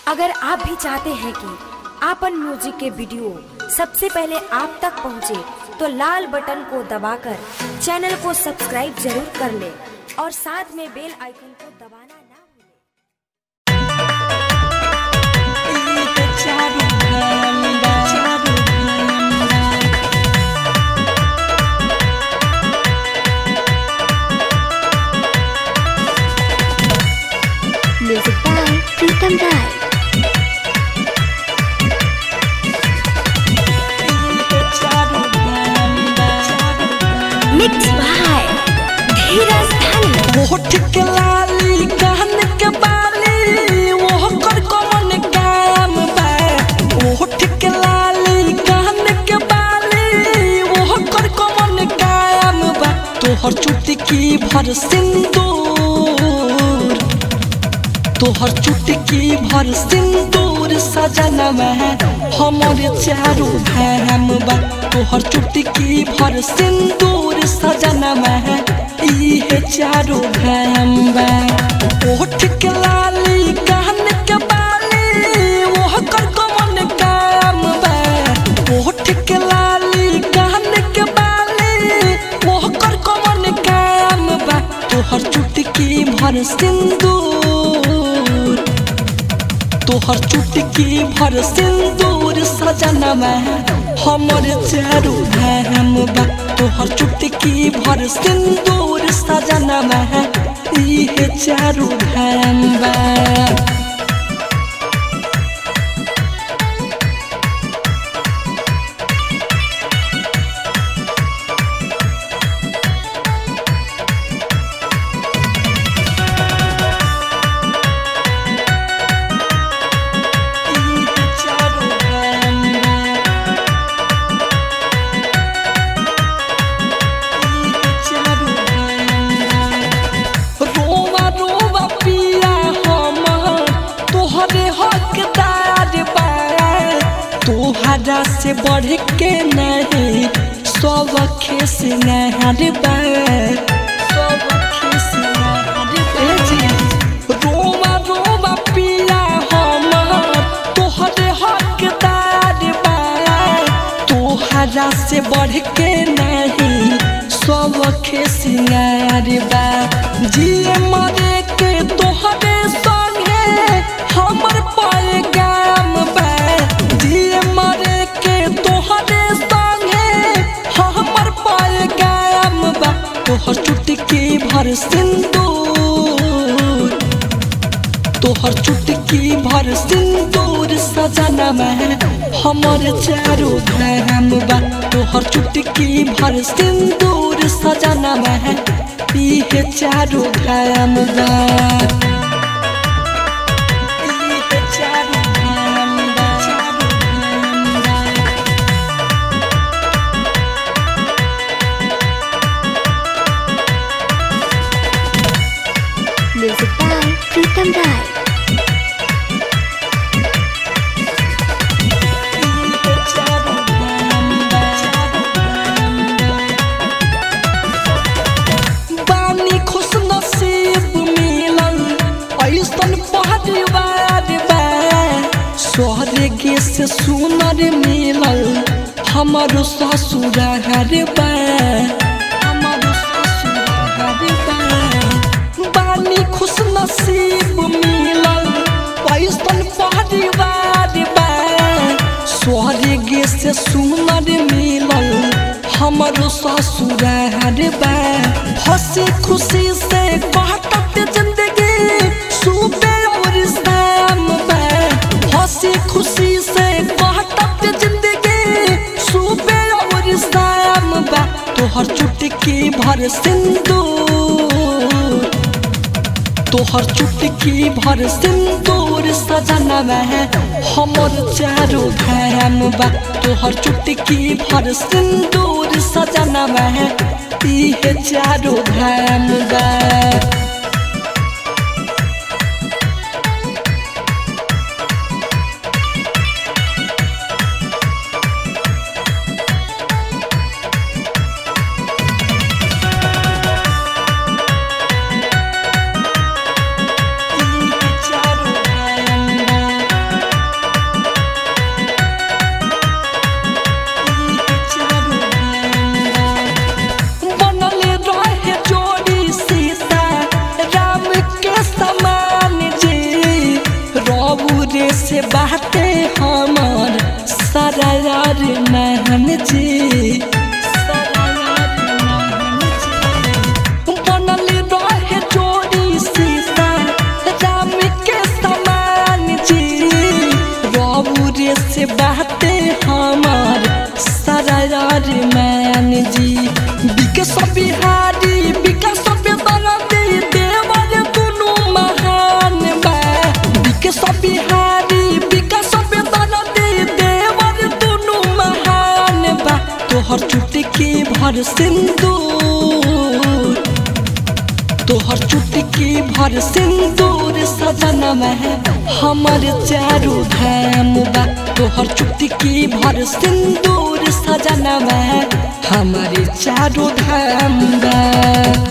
अगर आप भी चाहते हैं कि आपन म्यूजिक के वीडियो सबसे पहले आप तक पहुंचे, तो लाल बटन को दबाकर चैनल को सब्सक्राइब जरूर कर ले और साथ में बेल आइकन को दबाना ना भूलें। Music by Pritam Rai. Mix by Dheeraj Dhani होठ के लाली कान के बाली वो कर कौन काम बा होठ के लाली कान के बाली वो कर कौन काम बा तोहर चुटकी भर सिंदूर तोहर चुटकी भर सिंदूर सजनवा हमर चारू धाम बा तोहर चुटकी भर सिंदूर सजनवा इहे चारू धाम बा ओठ के लाली कान के बाली ओह कर कमन काम बा ओठ के लाली कान के बाली ओह कर कमन काम बा तोहर चुटकी भर सिंदूर तोहर चुटकी भर सिंदूर सजनवा हमर चारू धाम बा तोहर चुटकी भर सिंदूर सजनवा इहे चारू धाम बा इहे चारू धाम बा इहे चारू धाम बा रोवा रोवा पिया हम तोहरे हकदार बा तोहरा से बढ़ के नहीं सब खेस नहर बा सब खेस नहर बा रोवा रोवा पिया हम तोहरे हकदार बा तोहरा से बढ़ के नहीं सब खेसियार बा जिए मरे के तोहरे संगे हमर पैगाम बा जिए मरे के तोहरे संगे हमर पैगाम बा तोहर चुटकी भर सिंदूर तोहर चुटकी भर सिंदूर सजनवा हमर चारू धाम बा तोहर चुटकी भर सिंदूर सजनवा इहे चारू धाम बा इहे चारू धाम बा चारू धाम बा Music by Pritam Rai. इहे चारू धाम बा चारू धाम बा बानी खुश नसीब मिलल ऐसन परिवार बा स्वर्ग से सुनर मिलल हमर ससुरार बा हमर ससुरार बा बानी खुश नसीब मिलल ऐसन परिवार बा स्वर्ग से सुनर मिलल हमर ससुरार बा हंसी खुशी से काटत जिंदगी सुबे और शाम बा हंसी खुशी से काटत जिंदगी सुबे और शाम बा तोहर चुटकी भर सिंदूर तोहर चुटकी भर सिंदूर सजनवा हमर चारू धाम बा तोहर चुटकी भर सिंदूर सजनवा इहे चारू धाम बा इहे चारू धाम बा से बाते हमर सारा यार महन जी सारा यार महन जी। बनल रहे जोड़ी सीता राम के समान जी रौरे से बाते हमर सारा यार मैन जी विकास बिहारी विकास बेदरदी देवर दुनु महान बा विकास बिहारी विकास बेदरदी देवर दुनु महान बा तोहर चुटकी भर सिंदूर तोहर चुटकी भर सिंदूर सजन में हमर चारू धाम बा तोहर चुटकी भर सिंदूर सजन में हमर चारू धाम बा